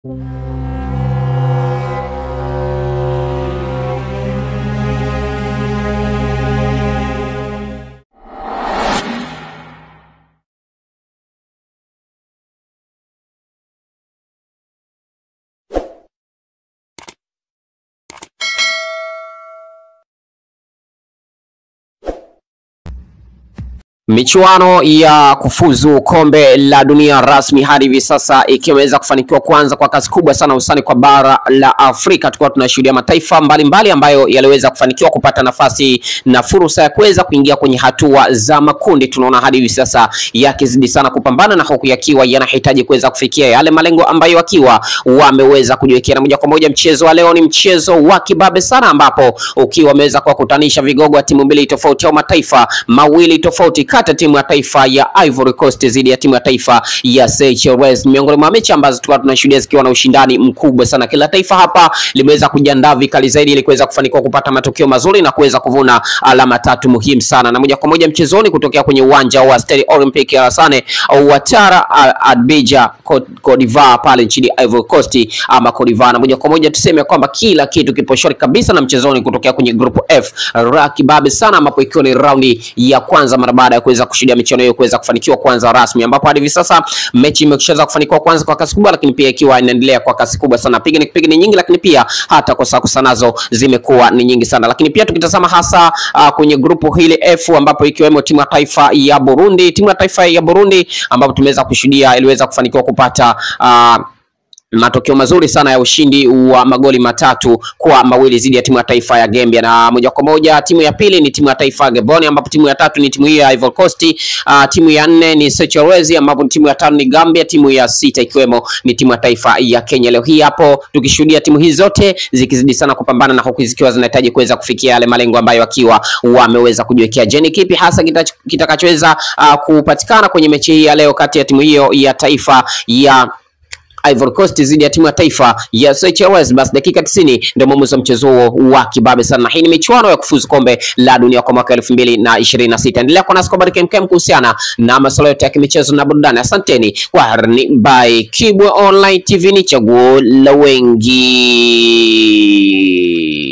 Michuano ya kufuzu kombe la dunia rasmi hadi hivi sasa ikiwa imeweza kufanikiwa kuanza kwa kasi kubwa sana hususani kwa bara la Afrika, tukiwa tunashuhudia mataifa mbalimbali mbali ambayo yaliweza kufanikiwa kupata nafasi na fursa ya kuweza kuingia kwenye hatua za makundi. Tunaona hadi hivi sasa yakizidi sana kupambana na huku yakiwa yanahitaji kuweza kufikia yale malengo ambayo wakiwa wameweza kujiwekea. Na moja kwa moja mchezo wa leo ni mchezo wa kibabe sana, ambapo ukiwa wameweza kuwakutanisha vigogo wa timu mbili tofauti au mataifa mawili tofauti kati ya timu ya taifa ya Ivory Coast dhidi ya timu ya taifa ya Seychelles, miongoni mwa mechi ambazo tulikuwa tunashuhudia zikiwa na ushindani mkubwa sana. Kila taifa hapa limeweza kujiandaa vikali zaidi ili kuweza kufanikiwa kupata matokeo mazuri na kuweza kuvuna alama tatu muhimu sana. Na moja kwa moja mchezoni kutokea kwenye uwanja wa Stade Olympique Alassane Ouattara Abidjan, Cote d'Ivoire pale nchini Ivory Coast ama Cote d'Ivoire. Na moja kwa moja tuseme kwamba kila kitu kipo shwari kabisa na mchezoni kutokea kwenye group F rakibabe sana, ambapo ikiwa ni raundi ya kwanza mara baada ya kuweza kushuhudia michuano hiyo kuweza kufanikiwa kwanza rasmi, ambapo hadi hivi sasa mechi imeshaweza kufanikiwa kwanza kwa kasi kubwa, lakini pia ikiwa inaendelea kwa kasi kubwa sana. Piga ni piga ni nyingi, lakini pia hata kosa kosa nazo zimekuwa ni nyingi sana. Lakini pia tukitazama hasa uh, kwenye grupu hili F ambapo ikiwemo timu ya taifa ya Burundi, timu ya taifa ya Burundi ambapo tumeweza kushuhudia iliweza kufanikiwa kupata uh, matokeo mazuri sana ya ushindi wa magoli matatu kwa mawili dhidi ya timu ya taifa ya Gambia, na moja kwa moja timu ya pili ni timu ya taifa ya Gabon, ambapo timu ya tatu ni timu hiyo ya Ivory Coast. Uh, timu ya nne ni Seychelles, ambapo timu ya tano ni Gambia, timu ya sita ikiwemo ni timu ya taifa ya Kenya. Leo hii hapo tukishuhudia timu hizi zote zikizidi sana kupambana na huku zikiwa zinahitaji kuweza kufikia yale malengo ambayo wakiwa wameweza kujiwekea. Je, ni kipi hasa kitakachoweza uh, kupatikana kwenye mechi hii ya leo kati ya timu hiyo ya taifa ya Ivory Coast dhidi ya timu ya taifa ya Seychelles. Basi dakika 90 ndio mwamuzi wa mchezo huo wa kibabe sana. Hii ni michuano ya kufuzu kombe la dunia kwa mwaka 2026. Endelea kuwa nasi kwa habari kemkem kuhusiana na masuala yote ya kimichezo na burudani. Asanteni kwa harni by Kibwe Online TV, ni chaguo la wengi.